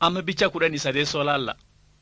amma bicha kudhan sadeessoo laalla.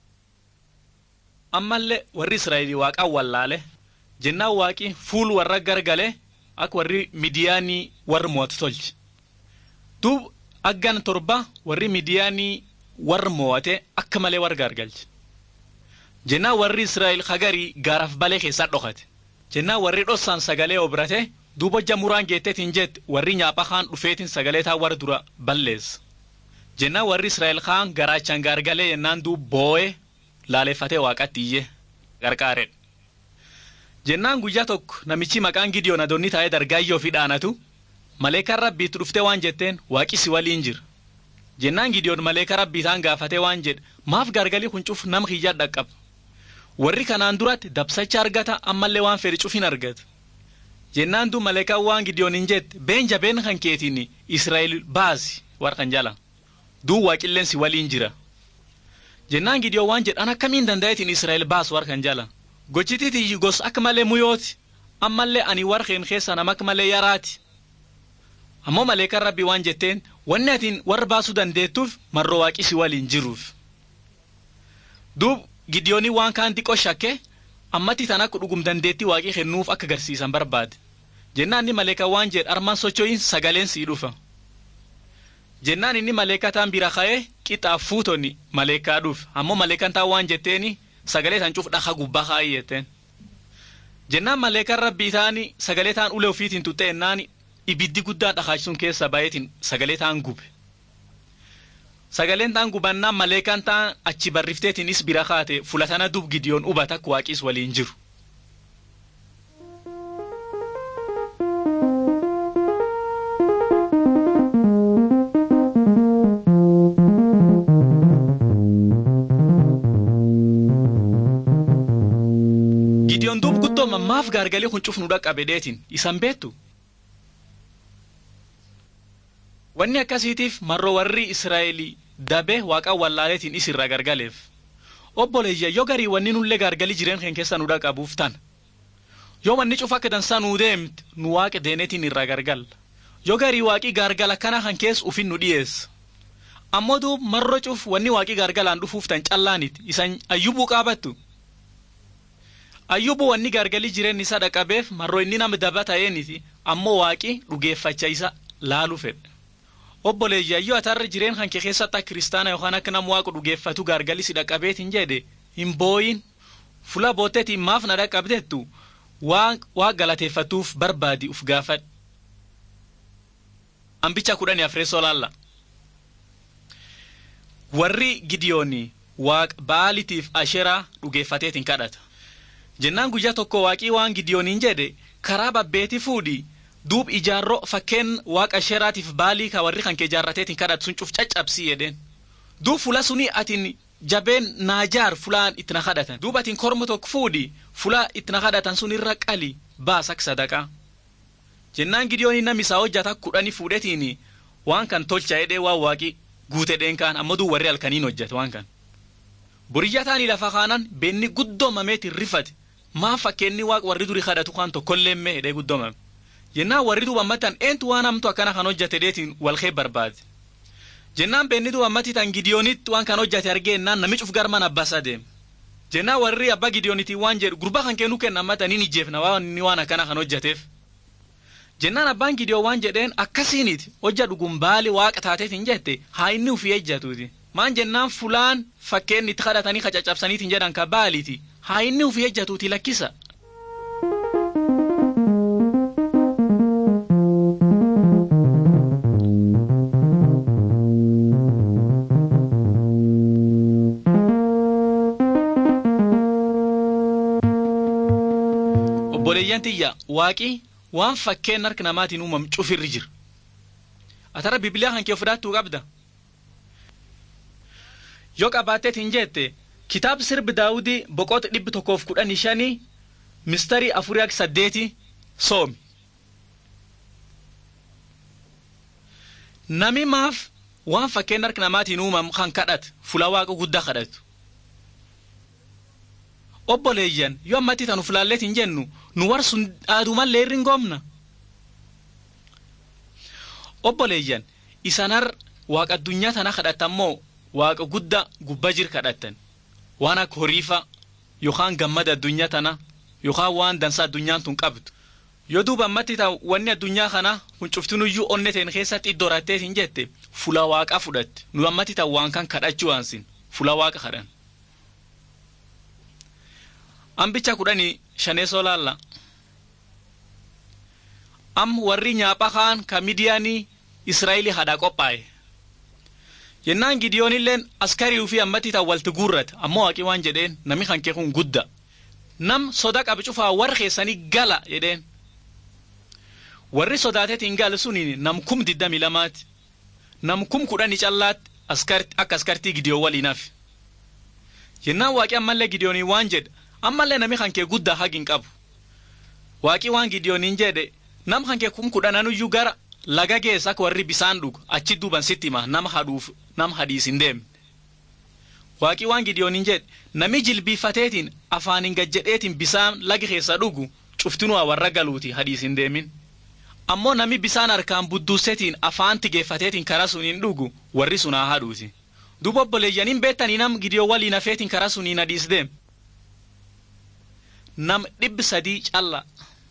Ammallee warri Israa'elii waaqaan wallaale jennaan waaqi fuul warra gargale akka warri midiyaanii warra mo'atu tolche. Duub aggan torba warri midiyaanii warra mo'ate akka malee warra gargalche. Jennaan warri Israa'el hagarii gaaraaf balee keessaa dhokate. Jennaan warri dhossaan sagalee obrate duuba hojja muraan geetteetiin jette warri nyaapha kaan dhufeetiin sagalee taa warra dura balleessa. Jennaan warri Israa'el kaan garaachaan gaargalee yennaan duub boo'ee laaleeffatee waaqatti iyyee qarqaaredha. Jennaan guyyaa tokko namichi maqaan Gideon adoonni taa'ee dargaayyoo fi dhaanatu maleekaan rabbiitti dhuftee waan jetteen waaqi si waliin jira. Jennaan Gideon maleekaa rabbii isaan gaafatee waan jedhe maaf gargalii kun cuf nama kiyyaa dhaqqaba. Warri kanaan duratti dabsacha argata ammallee waan fedhe cuf hin argata. Jennaan duub maleekaan waan Gideon hin jette been jabeen kan keetiin Israa'el baasi warra kan jala. Duub waaqilleen si waliin jira. Jennaan Gideon waan jedhan akkamiin danda'eetiin Israa'el baasu warra kan jala. Gochitiiti gos akka malee muyooti ammallee ani warra keen keessa nama akka malee yaraati. Ammoo maleekaan rabbii waan jetteen wanni atiin warra baasuu dandeettuuf marroo waaqi si waliin jiruuf. Duub Gideonii waan kaan xiqqoo shakke ammatti tan akka dhugum dandeettii waaqii kennuuf akka garsiisan barbaade. Jennaan inni maleekaa waan jedhe armaan socho'iin sagaleen sii dhufa. Jennaan inni maleekaa taan bira ka'ee qixaaf fuutonni maleekaa dhuuf ammoo maleekaan taan waan jetteeni sagalee tan cuf dhaha gubbaa kaa'ii jetteen. Jennaan maleekaan rabbii taani sagalee taan ulee ofiitiin tuttee ennaan ibiddi guddaan dhakaachisuun keessa baay'eetiin sagalee taan gube. Sagaleen taan gubannaan maleekaan taan achi barrifteetiinis bira kaate fulatana dub gidiyoon hubata akka waaqiis waliin jiru. Gidiyoon duub guddoo mammaaf gaargalee kun cufnu dhaqqabe deetiin isan beektu. Wanni akkasiitiif marroo warri Israa'elii dabee waaqaan wallaaleetiin isirraa gargaleef. Obboleeyya yoo garii wanni nullee gargalii jireen keen keessa nu dhaqabuuf tan. Yoo wanni cufa akka dansaa nuu deemte nu waaqa deeneetiin irraa gargalla. Yoo garii waaqii gargala kana kan keessa ufin nu dhiyeessa. Ammoo duub marroo cuf wanni waaqii gargalaan dhufuuf tan callaaniti isan ayyubuu qaabattu. Ayyubuu wanni gargalii jireen isaa dhaqabeef marroo inni nama daba ta'eeniti ammoo waaqii dhugeeffacha isa laaluu fedhe. obboleeyya yoo atarra jireen kan kee keessatti akka kiristaana yookaan akka nama waaqa dhugeeffatu gargalii si dhaqabeetiin jedhe hin booyin fula booteetiin maaf na dhaqabdeettu waa galateeffatuuf barbaadi uf gaafadhu. Ambicha kudhanii afreessoo laalla. Warri Gidiyooni waaqa baalitiif asheraa dhugeeffateetiin kadhata. Jennaan guyyaa tokko waaqii waan Gidiyooniin jedhe karaa babbeetii fuudhii duub ijaarroo fakkeen waaqa sheraatiif baalii ka warri kan kee jaarrateetiin kadhatu sun cuf caccabsii jedheen duub fula suni atin jabeen naajaar fulaan itti na kadhatan duub atin korma tokko fuudhi fula itti na kadhatan sun irra qali baas akka sadaqaa jennaan gidiyooni nam isaa hojjata kudhani fuudhetiin waan kan tolcha jedhee waan waaqi guute dheen amma duu warri halkaniin hojjate waan kan boriyya taanii lafa kaanan beenni guddoomameetiin rifate maa fakkeenni waaq warri durii kadhatu kaan tokkollee mee jedhee guddoomame jennaan warri duuba ammatan eentu waan hamtu akkana kan hojjate deetiin walkee barbaade jennaan beenni duuba ammatti tan gidiyoonitti waan kan hojjate argeennaan namichuf garman abbas adeeme jennaan warri abbaa gidiyoonitii waan jedhu gurbaa kan kennuu kenna ammatan hin ijjeefna waan inni waan akkana kan hojjateef jennaan abbaan gidiyoon waan jedheen akkasiiniti hojja dhugum baali waaqa taateetiin jette haa inni ufii ejjatuuti maan jennaan fulaan fakkeen itti kadhatanii kacaccabsaniitiin jedhan ka baaliiti haa inni ufii ejjatuuti lakkisa obboleeyyan tiyya waaqii waan fakkeen harka namaatiin uumam cufirri jira atara bibiliyaa kan kee fudhattuu qabda yoo qabaatteet hin jette kitaab sirbi daawudii boqota dhibbi tokkoof kudhanii shanii mistarii afurii akka saddeeti soomi nami maaf waan fakkeen harka namaatiin uumam kan kadhatu fula waaqa guddaa kadhatu obboleeyyan yoo ammatti tanu fulaalleet hin jennu nu war sun dhaadumallee irri hin goomna obboleeyyan isanar waaqa addunyaa tana kadhatammoo waaqa guddaa gubba jir kadhattan waan akka horiifa yookaan gammada addunyaa tana yookaan waan dansa addunyaan tun qabdu yoo duuba ammatti ta wanni addunyaa kana kun cuftinuyyuu onne teen keessatti iddoo rattee hin jette fula waaqaa fudhatte nu ammatti ta waan kan kadhachuu waansin fula waaqa kadhan. Ambicha kudhanii shaneesoo laalla. Am warri nyaapha kaan ka midiyaanii Israa'elii hadhaa qophaa'e. Jennaan Gidiyoonilleen askarii fi ammatti ta walti guurrate ammoo waaqii waan jedheen nami kan kee kun gudda. Nam soda qabi cufaa warra keessanii gala jedheen. warri sodaateetiin gaal suniin nam kum diddami lamaati nam kum kudhani callaatti akka askartii gidiyoo waliinaaf jennaan waaqii ammallee gidiyoonii waan jedhe ammallee nami kan kee guddaa hagin qabu waaqii waan gidiyooniin jedhe nam kan kee kum kudhananuyyuu gara laga geessa akka warri bisaan dhugu achi duuban sitti hima nama hadhuuf nam hadiis hin deemne waaqii waan gidiyooniin jedhe nami jilbiifateetiin afaaniin gajjedheetiin bisaan lagi keessa dhugu cuftinuu warra galuuti hadiis hin deemin. ammoo nami bisaan harkaan budduusetiin afaan tigeeffateetiin karaa suniin dhugu warri sun haa hadhuuti duuba obboleeyyaniin beektanii nam gidiyoo waliin hafeetiin karaa suniin hadiis deem nam dhibbi sadii calla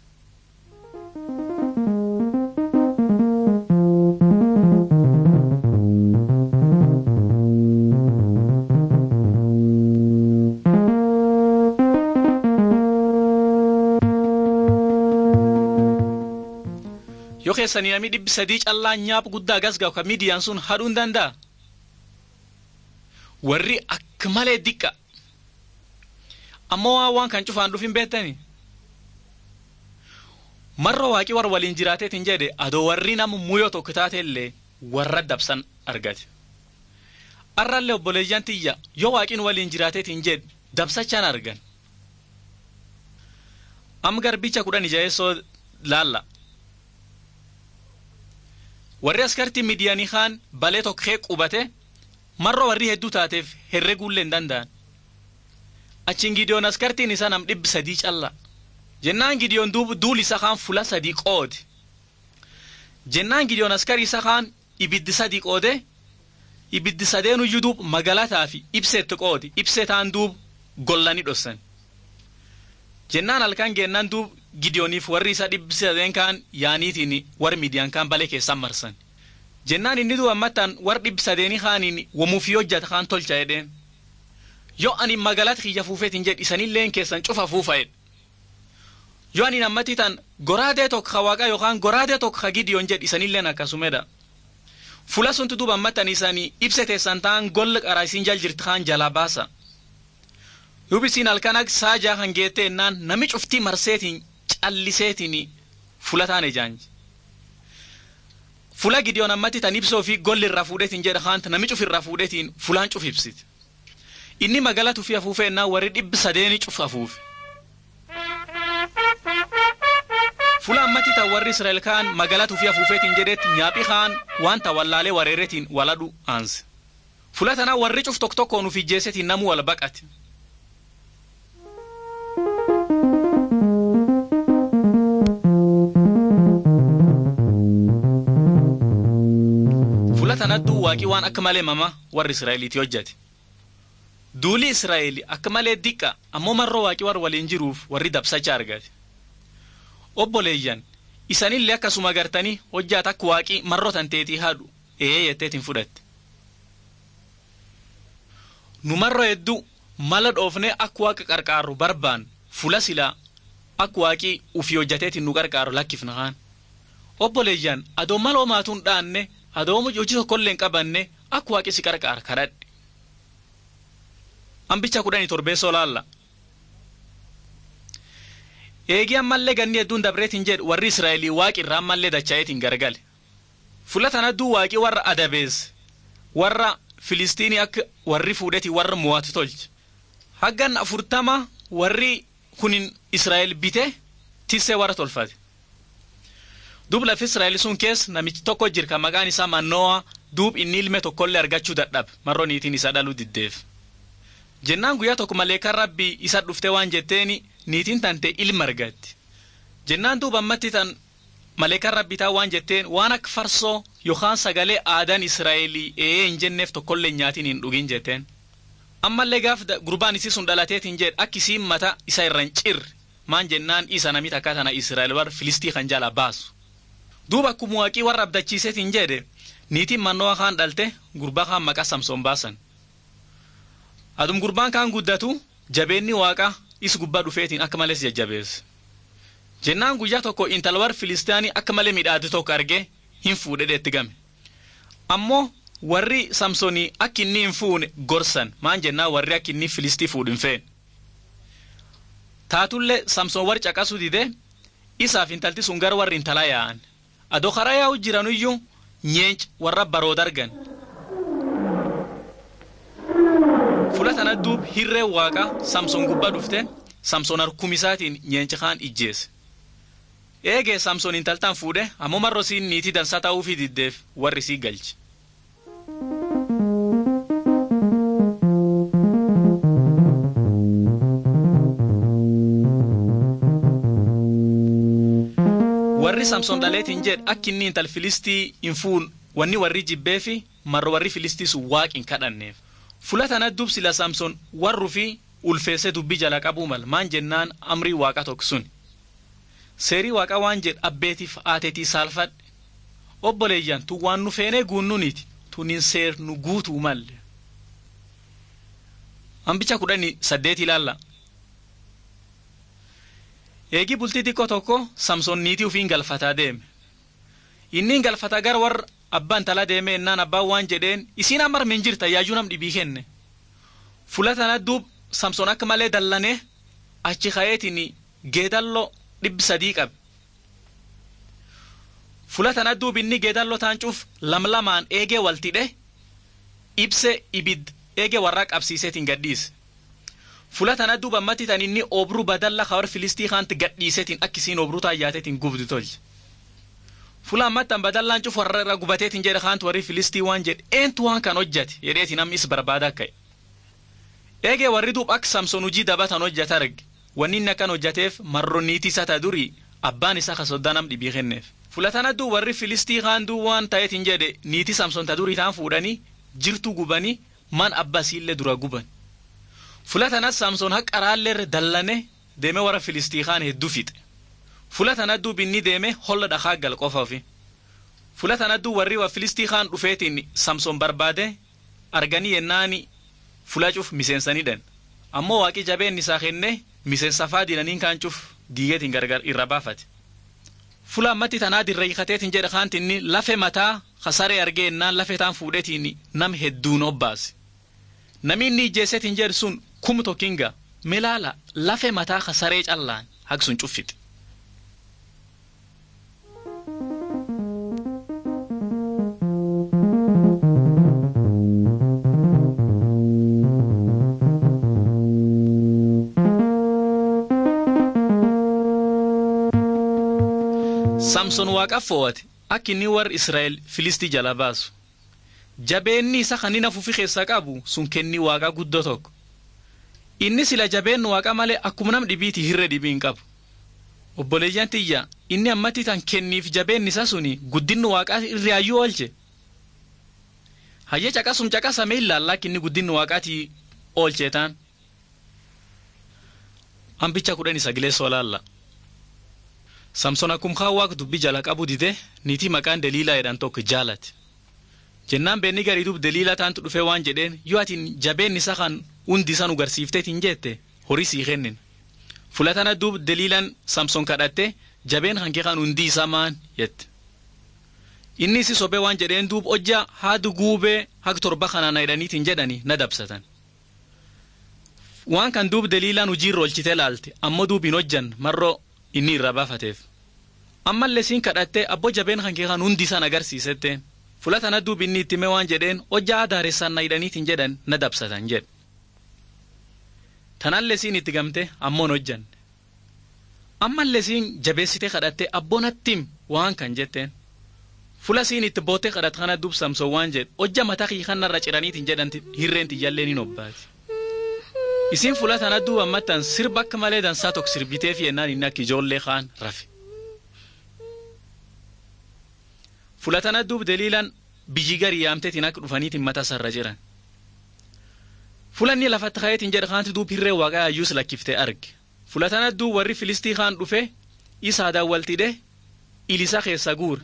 yoo keessanii namni dhibbi sadii callaa nyaap guddaa gasga'u kan midiyaan sun hadhuu hin danda'a. Warri akka malee diqqa. Ammoo waan waan kan cufaan dhufin beektani. Marra waaqii warra waliin jiraateetiin jedhe adoo warri nama muyyoo tokko taateellee warra dabsan argate. Arraallee obboleeyyan tiyya yoo waaqiin waliin jiraateetiin jedhe dabsachaan argan. Am garbicha kudhan ijaa'eessoo laalla. warri askartii midiyaanii kaan balee tokkee qubate marroo warri hedduu taateef herreguullee hin danda'an. Achiin gidiyoon askartiin isaa nam dhibbi sadii calla. Jennaan gidiyoon duul isa kaan fula sadii qoode. Jennaan gidiyoon askarii isa kaan ibiddi sadii qoode ibiddi sadeenuyyuu duub magalataa fi ibseetti qoode ibsee taan duub gollanii dhossan. Jennaan halkan geennaan duub gidiyooniif warri isaa dhibbi sadeen kaan yaaniitiin warri midiyaan kaan balee keessan marsan. Jennaan inni duuba ammattaan warri dhibbi sadeenii kaaniin wamuufi hojjata kaan tolcha jedheen. Yoo ani magaalatti kiyya fuufeetiin jedhi isanilleen keessan cufa fuufa'edha. Yoo ani ammatti tan goraadee tokko ka waaqa yookaan goraadee tokko ka gidiyoon jedhi isanilleen akkasumedha. Fula suntu duuba ammattan isaanii ibsa teessan ta'an golla qaraa isin jal jirti kaan jalaa baasa. Yubisiin halkan akka saajaa kan geettee ennaan nami cuftii marseetiin calliseetiin fula taane jaanji. Fula gidiyoon ammatti tan ibsoo fi golli irraa fuudheetiin jedha haanta nami cuf irraa fuudheetiin fulaan cuf ibsiti. Inni magaalaa tufii afuufee ennaa warri dhibbi sadeeni cuf afuufe. Fula ammatti tan warri Israa'el kaan magaalaa tufii afuufeetiin jedheetti nyaaphi kaan waan tawallaalee wareereetiin waladhu aanse. Fula tanaa warri cuf tokko tokkoon uf ijjeesetiin namuu wal baqate. tanattuu waaqii waan akka malee mama warri Israa'eliiti hojjate. Duuli Israa'el akka malee diqqa ammoo marroo waaqii warra waliin jiruuf warri dabsacha argate. Obboleeyyan isanillee akkasuma gartanii hojjaata akka waaqii marroo tanteetii haadhu ee jetteetiin fudhatte. Nu marroo hedduu mala dhoofnee akka waaqa qarqaaru barbaan fula silaa akka waaqii ufii hojjateetiin nu qarqaaru lakkifna kaan. Obboleeyyan adoo mala homaatuun dhaanne adoo hojii tokkollee hin qabanne akka waaqi si qarqaara kadhadhe. Ambicha kudhanii torbeessoo laalla. Eegii ammallee ganni hedduun dabreetiin jedhu warri Israa'elii waaqi irraa ammallee dacha'eetiin gargale. Fuula tanadduu waaqii warra adabeesse warra Filistiinii akka warri fuudhetii warra mo'atu tolche. Haggan afurtama warri kunin Israa'el bite tissee warra tolfate. Duub lafi Israa'el sun keessa namichi tokko jira kan maqaan isaa Mannoo'a duub inni ilme tokkollee argachuu dadhabe marroo niitiin isaa dhaluu diddeef. Jennaan guyyaa tokko malee kan rabbi isa dhuftee waan jetteeni niitiin tante ilma argatti. Jennaan duuba ammatti tan maleekaan rabbitaa waan jetteen waan akka farsoo yookaan sagalee aadaan israa'elii ee hin jenneef tokkollee nyaatiin hin dhugin jetteen ammallee gaaf gurbaan isii sun dhalateetiin jedhe akka isiin mata isa irra hin cirre maan jennaan isa namit akka tana israa'el warra filistii kan jala baasu duuba akkuma waaqii warra abdachiiseetiin jedhe niitiin mannoo kaan dhalte gurbaa kaan maqaa samsoon baasan adum gurbaan kaan guddatu jabeenni waaqa is gubbaa dhufeetiin akka malees jajjabeesse jennaan guyyaa tokko intala warra filistaanii akka malee midhaate tokko argee hin fuudhedhe itti game ammoo warri samsoonii akka inni hin fuune gorsan maan jennaan warri akka inni filistii fuudhu hin feene taatullee samsoon warri caqasuu dide isaaf intalti sun gara warri intalaa yaa'an adoo karaa yaa'u jiranuyyuu nyeenc warra baroota argan fula tana duub hirree waaqa samsoon gubbaa dhufte samsoon harkumisaatiin nyeenci kaan ijjeesse eegee samsoon intaltaan fuudhe ammoo marro siin niitii dansaa ta'uufii diddeef warri sii galche. warri samsoon dhaleetiin jedhe akka inni intal filistii hin fuun wanni warri jibbee fi marro warri filistii sun waaqin kadhanneef fula tana dub sila samsoon warru fi ulfeessee dubbii jala qabuu mal maan jennaan amrii waaqa tokko sun seerii waaqa waan jedhe abbeetiif aatetii saalfadhe obboleeyyan tun waan nu feenee guunnuniiti tunin seer nu guutuu malle hambicha kudhani saddeet ilaalla eegii bultii xiqqoo tokko samsoon niitii ufiin galfataa deeme inniin galfataa gara warra abbaan tala deeme ennaan abbaan waan jedheen isiin ammar min jirta yaajuu nam dhibii kenne fula tana duub samsoon akka malee dallanee achi ka'eetiin geedalloo dhibbi sadii qabe fula tana duub inni geedalloo taancuuf lamlamaan eegee waltidhe ibse ibid eegee warraa qabsiiseetiin gadhiise fula tana duuba ammatti tan inni obruu badalla kawar filistii kaanti gadhiiseetiin akkisiin obruu taayyaateetiin gubdu tolche fula ammattan badallaan cuf warra irra gubateetiin jedhe kaantu warri filistii waan jedhe eentu waan kan hojjate jedheetiin namni is barbaada ka'e eegee warri duub akka samsoon hujii dabatan hojjata arge wanni inni akkan hojjateef marro niitii isa ta durii abbaan isaa ka soddaa nam dhibii kenneef fula tana duu warri filistii kaan duu waan ta'eetiin jedhe niitii samsoon ta durii taan fuudhanii jirtu gubanii man abbasiillee dura guban fula tanas samsoon haqa raalleerra dallane deeme warra filistii kaan hedduu fixe fula tana duub inni deeme holla dhakaa gal qofa ofi fula tana duu warri wa filistii kaan dhufeetiin samsoon barbaade arganii yennaani fula cuf miseensanidhan ammoo waaqi jabeen isaa kenne miseensa faa dinaniin kaan cuf diigeetiin gargar irra baafate fula ammatti tanaa dirra hiikateetiin jedhe kaantinni lafe mataa kasaree argee ennaan lafe taan fuudhetiin nam hedduun obbaase nami inni ijjeeseetiin jedhe sun kum tokkinga milaala lafe mataa kasaree callaan haqsun cuffite samson waaqaaf fo'ate akka inni warri israa'el filistii jala baasu jabeenni isa kan inni afuufi keessaa qabu sun kenni waaqaa guddoo tokko inni sila jabeennu waaqa malee akkuma nam dhibiiti hirre dhibii hin qabu obboleeyyan tiyya inni ammatti tan kenniif jabeenni isa suni guddinni waaqaa irraayyuu oolche hayya caqasum caqasame ilaallaa kinni guddinni waaqaatii oolchee taan hambicha kudhan sagalee soolaalla. samson akkum kaan waaq dubbi jala qabu dide niitii maqaan deliilaa jedhan tokko jaalate jennaan beenni garii dub deliilaa taantu dhufee waan jedheen yoo atin jabeen isa kan hundi isa nu garsiifteetiin jette horii sii kennin fulatana duub deliilaan samson kadhatte jabeen hankee kan hundi isaa maan jette inni isi sobee waan jedheen duub hojja haadu guubee hag torba kanana jedhaniitiin jedhani na dabsatan waan kan duub deliilaan hojiirra oolchitee laalte ammoo duub hin hojjan marroo inni irra baafateef ammallee siin kadhattee abbo jabeen kan kee kan hundi isaan agarsiisette fula tana duub inni itti mee waan jedheen hojjaa adaaressaan na hidhaniitiin jedhan na dabsatan jedhe tanallee siin itti gamte ammoon hojjanne ammallee siin jabeessitee kadhattee abboon attim waan kan jetteen fula siin itti boottee kadhat kana duub samsoon waan jedhe hojja mataa kii kanarra ciraniitiin jedhan hirreen tiyyallee ni nobbaati. isin fula tana duuba ammattan sirba akka malee dansaa tokko sirbiteef yennaan inni akka ijoollee kaan rafe fulatana duub daliilaan biyyi gari yaamteetiin akka dhufaniitiin mataa sarra jiran. Fulanni lafatti kayeetiin jedha kaanti duub hirree waaqaa ayyuus lakkiftee arge. Fulatana duub warri Filistii kaan dhufe isaa daawwaltidhe ilisa keessa guure.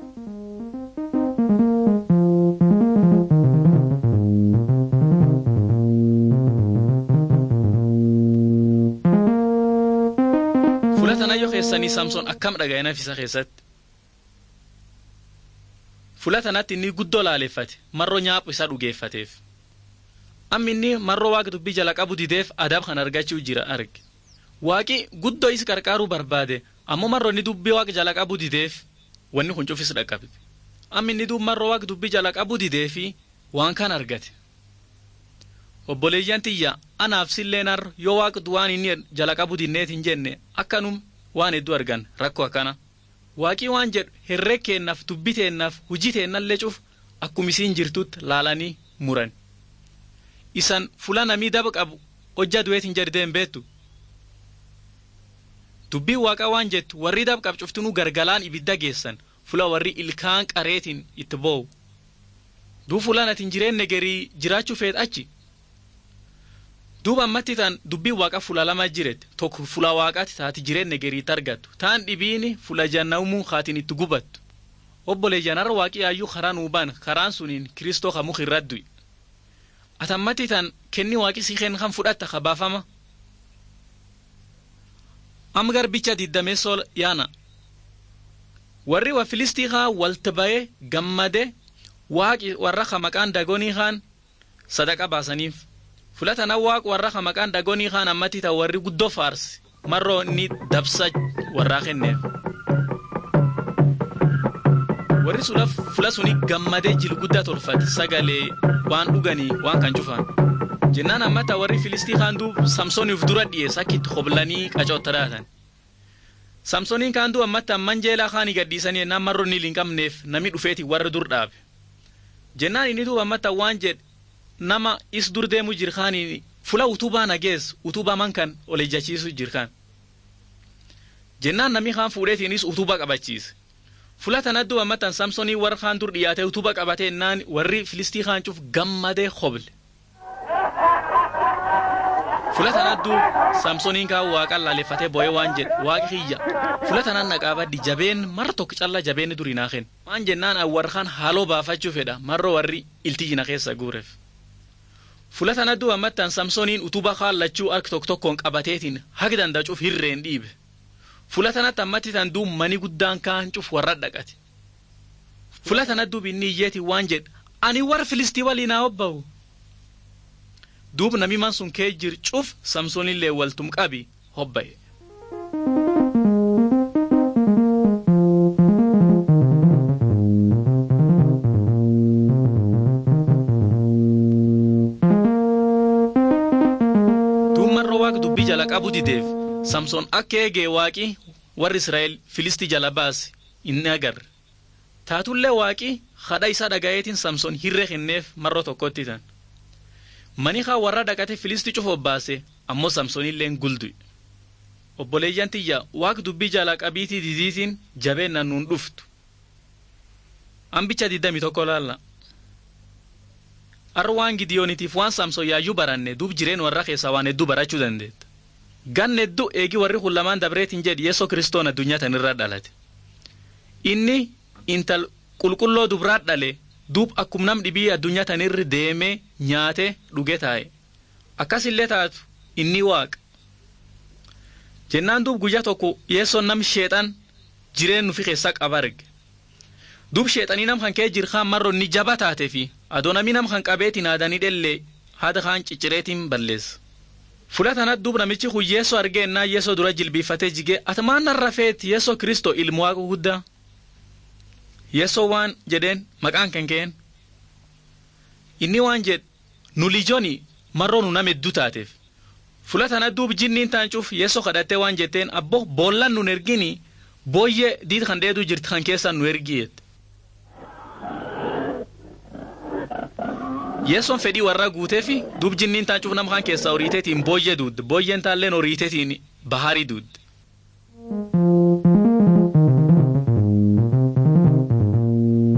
Fulatanayyoo keessanii Samsoon akkam dhaga'e nafisa keessatti. Fulatanatti inni guddoo laaleffate marroo nyaaphu isa dhugeeffateef. Amma inni marroo waaqa dubbii jala qabu dideef adab kan argachuu jira arge. Waaqi guddoo is qarqaaruu barbaade ammoo marroo inni dubbii waaqa jala qabu dideef wanni kun cufis dhaqqabe. Amma inni duub marroo waaqa dubbii jala qabu dideefi waan kan argate. Obboleeyyan tiyya anaaf silleenar yoo waaqa waan inni jala qabu dinneet hin jenne akkanum waan hedduu argan rakkoo akkana. Waaqii waan jedhu herreg keennaaf dubbi teennaaf hujii teennallee cuf akkuma isiin jirtutti laalanii muran. Isan fula namii daba qabu hojja du'eet hin jedheen beektu. Dubbiin waaqa waan jettu warri daba qabu cuftinuu gargalaan ibidda geessan fula warri ilkaan qareetiin itti boo'u. Duu fulaan ati hin jireenne garii jiraachuu feet achi. duuba ammatti tan dubbiin waaqa fula lama jiret tokko fula waaqaati taati jireenya gariitti argattu taan dhibiini fula jannawmuu kaatiin itti gubattu obbolee janarra waaqii yaayyuu karaa nuu baan karaan suniin kiristoo ka muka irraddu ati ammatti tan kenni waaqi si kenn kan fudhatta ka baafama am garbicha diddameessoo yaana warri wa filistii kaa walta ba'ee gammade waaqi warra ka maqaan dagonii kaan sadaqa baasaniif fulatanan waaq warra ka maqaan dagonii kaan ammatti ta warri guddoo faarsi marroo inni dabsa warraa kenneef warri sula fula suni gammadee jil guddaa tolfate sagalee waan dhuganii waan kan cufan jennaan ammata warri filistii kaan duub samsooniif dura dhiyees akka itti hoblanii qacootta dhaatan samsooniin kaan duub ammatti amman jeelaa kaanii gadhiisanii ennaan marroo inni hin qabneef nami dhufeeti warra dur dhaabe jennaan inni duub ammatti waan jedhe nama is dur deemu jirkaanii fula utubaa nagees utubaa man kan ol ejjachiisu jirkaan jennaan namni kaan fuudheetiinis utubaa qabachiise fula tanaddu ammatan samsoonii warra kaan dur dhiyaate utubaa qabatee ennaan warri filistii kaan cuf gammadee hoble fula tanaddu samsooniin kaan waaqan laaleffatee bo'ee waan jedhe waaqi kiyya fula tanan naqaabaddi jabeen marra tokko calla jabeenni durii naa kenna waan jennaan warra kaan haaloo baafachuu fedha marroo warri iltijjina keessa guureef fula tanaddu ammattan samsooniin utuba kaallachuu harka tokko tokkoon qabateetiin haga dandacuuf hirreen dhiibe fula tanatti ammatti tan duub mani guddaan kaan cuf warra dhaqate fula tanadduub inni iyyeeti waan jedhe ani warra filistii waliin haa hobba'u duub nami man sun kee jir cuf samsoonillee waltum qabi hobba'e. jala qabu dideef samsoon akka eegee waaqi warri israa'el filistii jala baase inni agarre taatullee waaqi hadha isaa dhagayeetiin samsoon hirree kenneef marroo tokkotti tan mani kaa warra dhaqate filistii cufa baase ammoo samsoonilleen guldu obboleeyyan tiyya waaq dubbii jala qabiitii didiitiin jabeennan nuun dhuftu ambicha diddami tokko laalla arra waan gidiyoonitiif waan samsoon yaayyuu baranne duub jireen warra keessaa waan hedduu barachuu dandeetta ganne hedduu eegi warri kun lamaan dabreetiin jedhi yeesoo kiristoon addunyaa tanirra dhalate inni intal qulqulloo dubraa dhale duub akkum nam dhibii addunyaa tanirri deemee nyaate dhuge taa'e akkasillee taatu inni waaqa jennaan duub guyyaa tokko yeessoon nam sheexan jireen nufi keessa qaba arge duub sheexanii nam kan kee jirkaan marro inni jaba taate fi adoo nami nam kan qabeetiin aadanii dhellee haada kaan ciccireetiin balleessa. Fula tanatti duub namichi kun yeesoo argeennaa yeesoo dura jilbiifatee jigee ati maan narra feeti yeesoo kristoo ilmu waaqa guddaa. Yeesoo waan jedheen maqaan kan keen. Inni waan jedhe nu lijooni marroo nu nama hedduu taateef. Fula tanatti duub jinniin taancuuf yeesoo kadhattee waan jetteen abbo boollan nun ergini booyyee diit kan dheeduu jirti kan keessaan nu ergiyeette. yeessoon fedhii warraa guuteefi duub jinniin taancuuf nama kan keessaa horiiteetiin booyyee duudde booyyeen taalleen horiiteetiin baharii duudde.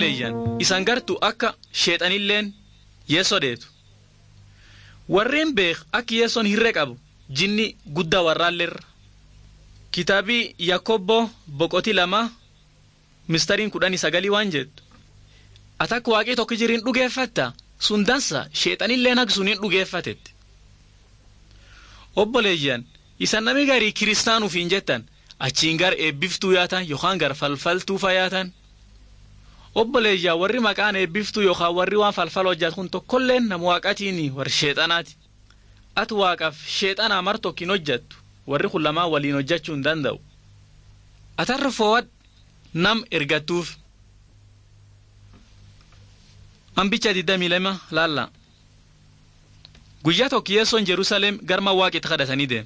obboleeyyan isan gartu akka sheexanilleen yeessoo deetu warreen beek akka yeessoon hirree qabu jinni guddaa warraalleerra kitaabii yakkobbo boqotii lama mistariin kudhanii sagalii waan jettu ati akka waaqii tokko jiriin dhugeeffatta sun dansa sheexanilleen akka suniin dhugeeffatetti obboleeyyan isan nami garii kiristaanuuf hin jettan achiin gar eebbiftuu yaatan yookaan gar falfaltuufa yaatan obboleeyyaa warri maqaan eebbiftuu yookaan warri waan falfal hojjatu kun tokkolleen nama waaqatiin warri sheexanaati ati waaqaaf sheexanaa mar tokkin hojjattu warri kun lamaan waliin hojjachuu hin danda'u atarra foowwad nam ergattuuf ambicha digdamii lama laalla guyyaa tokko yeessoon jerusalem garma waaqitti kadhatanii deemu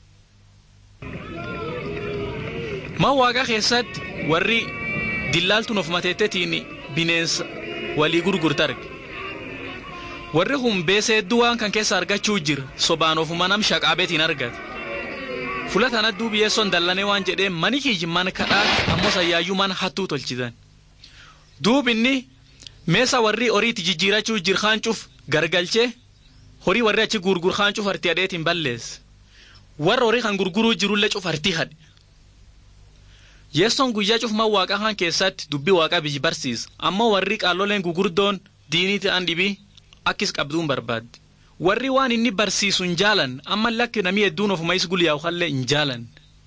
man waaqa keessatti warri dillaaltuun of mateettetiin bineensa walii gurgurta arge warri kun beesee hedduu waan kan keessa argachuu jira sobaan ofuma nam shaqaabeetiin argate fula tana duubi yeessoon dallanee waan jedhee mani kiyyi man kadhaat ammoo sayyaayyuu man hattuu tolchitan duub inni meesa warri horiitti jijjiirachuu jir haancuuf gargalchee horii warri achi gurgur haancuuf artii hadheetiin balleesse warra horii kan gurguruu jirullee cuf artii hadhe yeessoon guyyaa cufmaa waaqa kaan keessatti dubbii waaqaa biyyi barsiisa ammoo warri qaalloleen gugurdoon diinii ta'an dhibii akkis qabduun barbaadde warri waan inni barsiisu hin jaalan amma lakki namii hedduun ofuma is guyyaa hallee hin jaalan.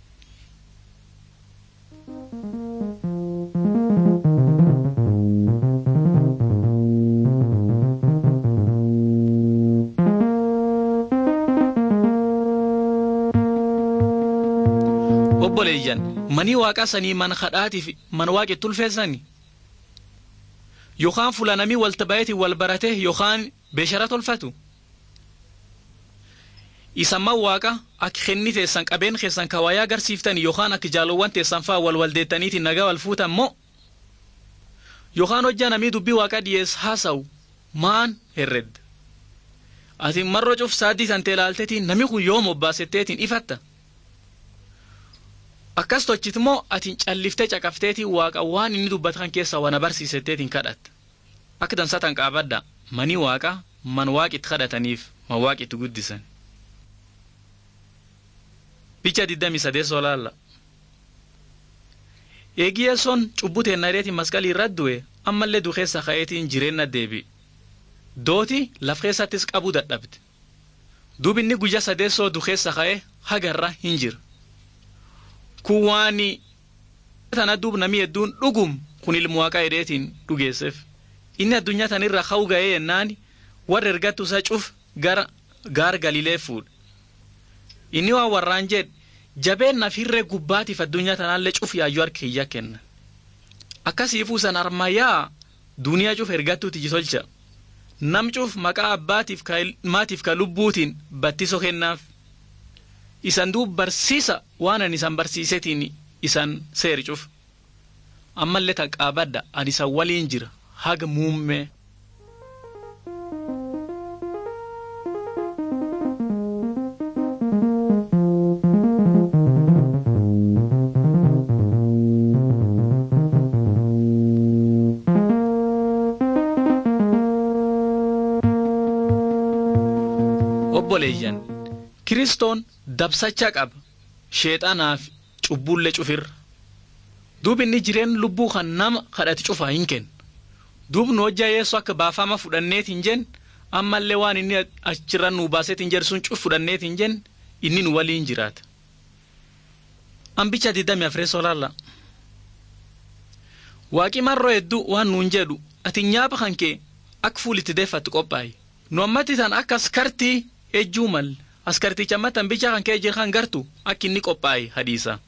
obboleeyyan manii waaqa sanii man kadhaatiif man waaqi tulfeessani yookaan fula namii walta bayeeti wal barate yookaan beeshara tolfatu isamma waaqa akka kenni teessan qabeen keessan kawayaa agarsiiftani yookaan akka jaalowwan teessan faa wal waldeettaniiti nagaa wal fuutan moo yookaan hojjaa namii dubbii waaqa dhiyees haasawu maan herredda ati marroo cuf saaddii tantee laalteetiin nami kun yoom obbaasetteetiin ifatta akkas tochit moo atiin calliftee caqafteetii waaqa waan inni dubbatan keessa wana barsiisetteetiin kadhatta akka dansatan qaabadda manii waaqa man waaqitti kadhataniif man waaqitti guddisan. Bicha diddami sadeessoo laalla. Eegiyyeessoon cubbuu teennareetiin masqalii irra du'e ammallee dukeessa ka'eetiin jireenna deebi. Dooti laf keessattis qabuu dadhabde. Duubi inni guyyaa sadeessoo dukeessa ka'e hagarra hin jira. kun waan tana duub namii hedduun dhugum kun ilmu waaqaa hedheetiin dhugeesseef inni addunyaa tanirra ka'u ga'ee yennaan warra ergattu isa cuf gara gaar galilee fuudhe inni waan warraan jedhe jabeen naaf hirree gubbaatiif addunyaa tanaallee cuf yaayyoo harka kiyya kenna akkasiifuu san armayyaa duniyaa cuf ergattuuti jitolcha nam cuf maqaa abbaatiif ka ilmaatiif ka lubbuutiin battiso kennaaf isan duub barsiisa waan ani isan barsiisetiin isan seeri cuf ammallee taqaabadda ani isan waliin jira haga muummee. obboleeyyan kiristoon dabsacha qaba sheexanaaf cubbuullee cufirra duub inni jireen lubbuu kan nama kadhati cufaa hin kennu duub nu hojjaa yeessu akka baafama fudhanneet hin jen ammallee waan inni achirra nuu baaseet hin jedhu sun cuf fudhanneet hin jen inni nu waliin jiraata. Ambicha diddami afreessoo laalla. Waaqi marroo hedduu waan nuun jedhu ati nyaapa kan kee akka fuulitti deeffattu qophaa'e nu ammatti tan akka askartii ejjuu malle askarticha ammatti ambicha kan kee jiran gartu akka inni qophaa'e hadiisa.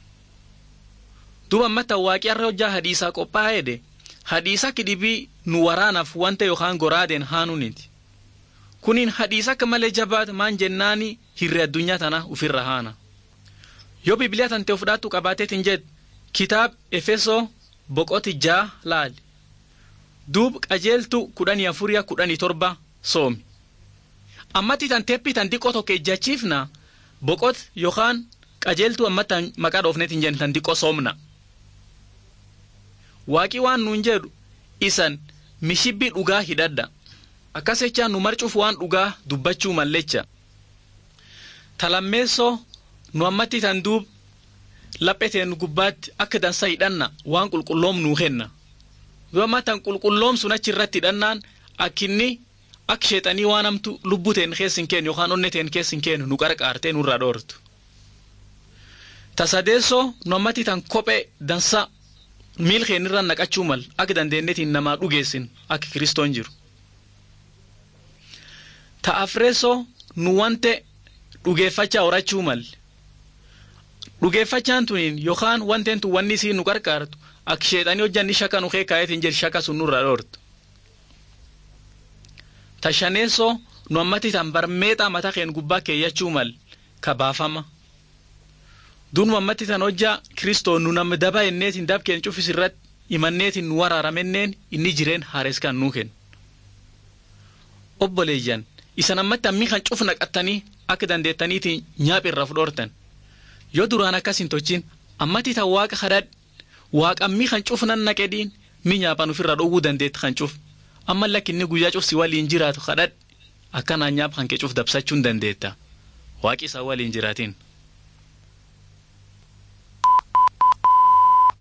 duuba ammatti waaqi har'a hojjaa hadiisaa qophaa'ee de hadiisa akka dhibii nu waraanaaf wanta yookaan goraadeen haanuniti. Kuniin hadiisa akka malee jabaata maan jennaani hirree addunyaa tana ofirra haana. Yoo bibiliyaa tante of dhaattu qabaateetiin jed kitaab Efesoo boqoti jaa laali. Duub qajeeltu kudhanii afuriya kudhanii torba soomi. Ammatti tan teeppi tan diqqoo tokko ejjachiifna boqot yookaan qajeeltu ammatti maqaa dhoofneetiin jenna tan diqqoo soomna. Waaqii waan nuun jedhu isan mishibbii dhugaa hidhadha akkas jechaa nu marcuuf waan dhugaa dubbachuu mallecha talammeessoo nu ammatti tan duub lapheteen gubbaatti akka dansa hidhanna waan qulqulloom nuu kenna yoo amma tan qulqulloom sun achi irratti hidhannaan akkinni akka sheexanii waan hamtu lubbuu teen keessin kennu yookaan onne teen keessin kennu nu qarqaartee nurraa dhoortu. Tasadeessoo nu ammatti tan kophee dansa miil keenirra naqachuu mal akka dandeenyetiin namaa dhugeessin akka kiristoon jiru. Ta'afreessoo nu wante dhugeeffachaa horachuu mal. Dhugeeffachaan tuniin yookaan wanteen tun wanni isiin nu qarqaartu akka sheexanii hojjanni shaka nu keekaayetiin jedhu shaka sun nurraa dhoortu. Tashaneessoo nu ammatti tan barmeexaa mataa keen gubbaa keeyyachuu mal ka baafama. Duun ammatti tan hojjaa kiristoon nu nama daba enneetiin dab keen cufis irratti imanneetiin nu waraaramenneen inni jireen haares kan nuu kennu. Obboleeyyan isan ammatti ammii kan cuf naqattanii akka dandeettaniitiin nyaaphi irraa fudhoortan. Yoo duraan akkas hin tochin ammatti tan waaqa kadhadh waaqa ammii kan cuf nan naqedhiin mi nyaaphan ofirraa dhowwuu dandeetti kan cuf. amma lakkinni guyyaa cufsi waliin jiraatu kadhadh akkanaan nyaap kan kee cuf dabsachuun dandeetta waaqi isaa waliin jiraatiin.